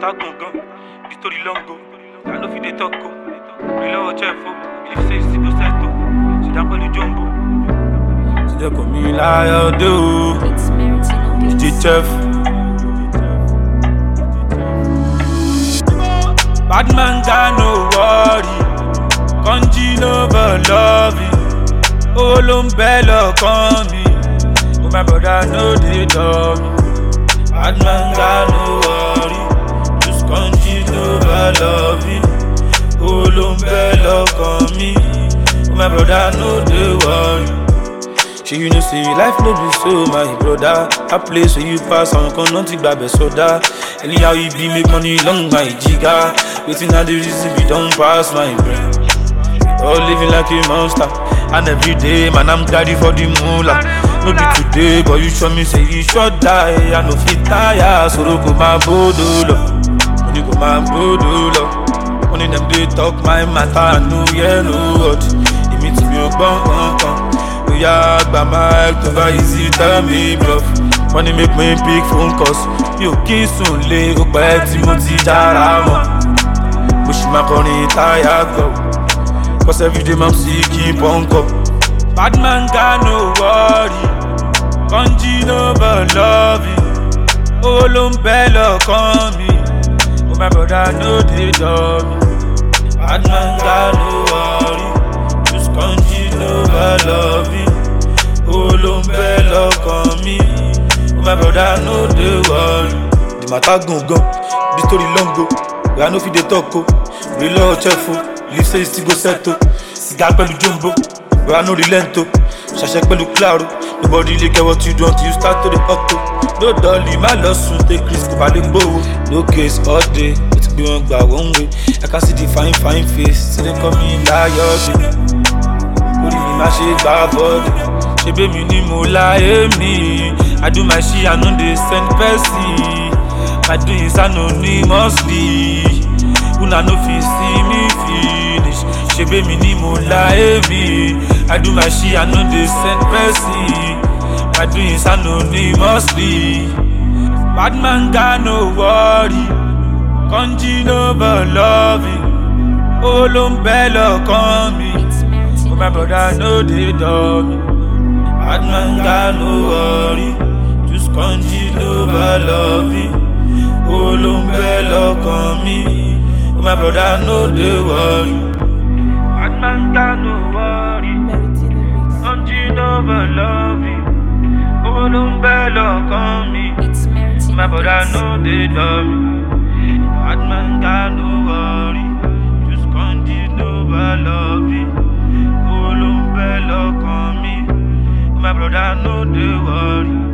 matter gangan, the story long go. I know fit dey talk go. Real lọ́wọ́ chef o, if say you still go settle, sit down pẹ̀lú jumbo. Sílẹ̀ kò mí láyọ̀ dé o, It's Meritino DJ Beats. chef. Bad man got no worry, kanji no but loving. Owó ló ń bẹ́ lọ́kàn mi, oh my brother no dey dull me. Bad man got no worry, just kanji no but loving. Owó ló ń bẹ́ lọ́kàn mi, oh my brother no dey worry. Shey you know say life no be so my brother that place where you pass àwọn kan náà ti gbàbẹ̀ sọdá anyhow you be make money long my jiga wetin i dey reason be don pass my brain all living like a monster and everyday man i'm carry for the moolah no be today but you sure me say you sure die i no fit tire soro kò máa bódò lọ money kò máa bódò lọ money dem dey talk my matter i no hear no word èmi tí mi ò gbọ́n kankan bóyá gba mic tó bá easy tell me bluff money make me pick phone calls mi ò kí sùn lé ó pẹ́ tí mo ti jára mọ́ mo sì máa kọrin táyà gbọ́ cause everyday mam sì keep on go. bad man got no worry kanji no but loving owó ló ń bẹ́ lọ́kàn mi oh my brother no dey dull me bad man got no worry just kanji no but loving owó ló ń bẹ́ lọ́kàn mi oh my brother no dey worry. the matter gangan the story long go where i no fit dey talk o real lọ́wọ́ chef o live say you still go settle siga pẹ̀lú jumbo where i no relent o ṣàṣẹ pẹ̀lú claro nobody really get what you do until you start to dey hot o no dolly má lọ sùn take risk kò bá lè gbowó no case all day ó ti gbé wọn gbà one way i can see the fine fine face still dey call me láyọ̀ dé orí mi má ṣe gbà bọ́ọ̀dù ṣe bẹ́mi ni mo láyé mi i do my shit i no dey send person my doings anonymously una no fit see me finish ṣe bẹ́mi ni mo láyé mi i do my shit i no dey send person my doings anonymously bad man got no worry kanji no but loving owó ló ń bẹ́ lọ́kàn mi. It's Meritino Oh, my brother Beats. no dey dull me. Bad man got no worry, just kanji no bad loving. Oh, ló ń bẹ lọ́kàn mi. Oh, my brother no dey worry. Bad man got no worry, Meritino Beats. kanji no bad loving. Oh, ló ń bẹ lọ́kàn mi. It's My Meritino brother Beats. no dey dull me. Bad man got no worry, just kanji no bad loving. Oh, ló ń bẹ lọ́kàn mi. My brother no dey worry.